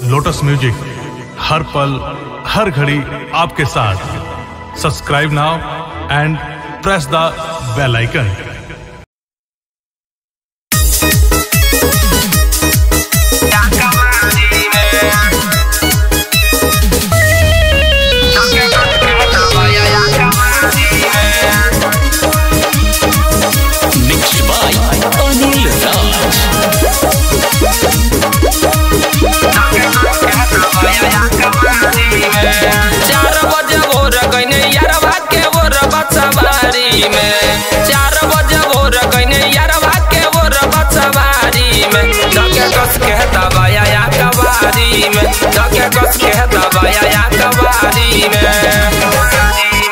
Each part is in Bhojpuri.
लोटस म्यूजिक हर पल हर घड़ी आपके साथ subscribe now and press the bell icon Mixed by Anil Raj. चार बजे भोर गईने यारवा के भोर बचवारी में चार बजे भोर गईने यारवा के भोर बचवारी में धके कस के दबाया या कबारी में धके कस के दबाया या कबारी में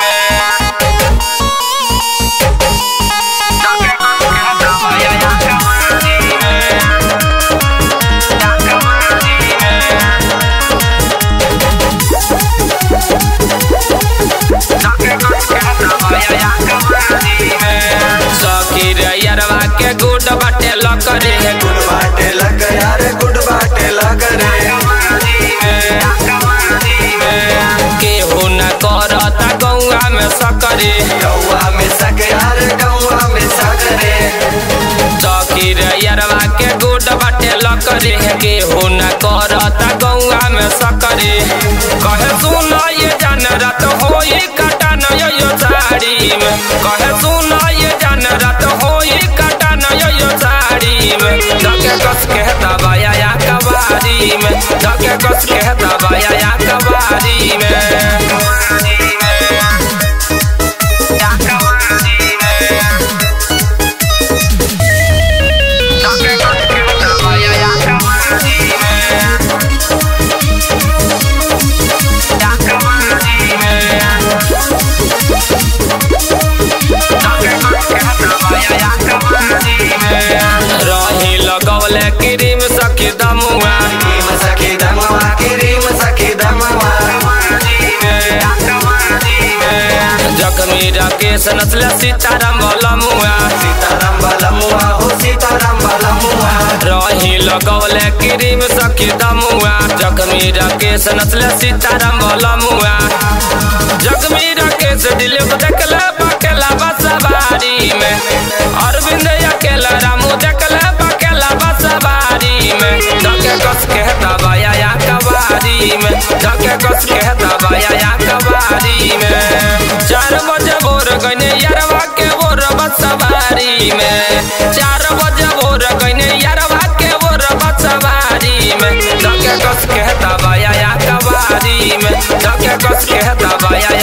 सकीर यारवा के गुड बाटे लकरे गुड बाटे लग यार गुड बाटे लग रे केहू न करता गौआ में सकरे गौआ में सग यार गौआ में सग रे सकीर यारवा के गुड बाटे लकरे केहू न करता गौआ में सकरे कहे सुन ये जान रात होई काटा न यो साड़ी में कहे सुन ये जान रात होई काटा न यो साड़ी में धके कस के दबाया या कबारी में धके कस के दबाया या कबारी में रही लगवले क्रीम सखी दमुआ क्रीम सखी दमवा क्रीम सखी दमवा जख्मी राकेश नस्ल सीताराम बलमुआ सीताराम बलमुआ हो सीताराम बलमुआ रही लगवले क्रीम सखी दमुआ जख्मी राकेश नस्ल सीताराम बलमुआ जख्मी राकेश दिलीप देखले बकेला बसवारी में अरविंद अकेला रामू देखले बकेला बसवारी में धके कस के दबाया या कबारी में धके कस के दबाया या कबारी में चार बजे भोर गईने यारवा के भोर बसवारी में चार बजे भोर गईने यारवा के भोर बसवारी में धके कस के दबाया या कबारी में धके कस के दबाया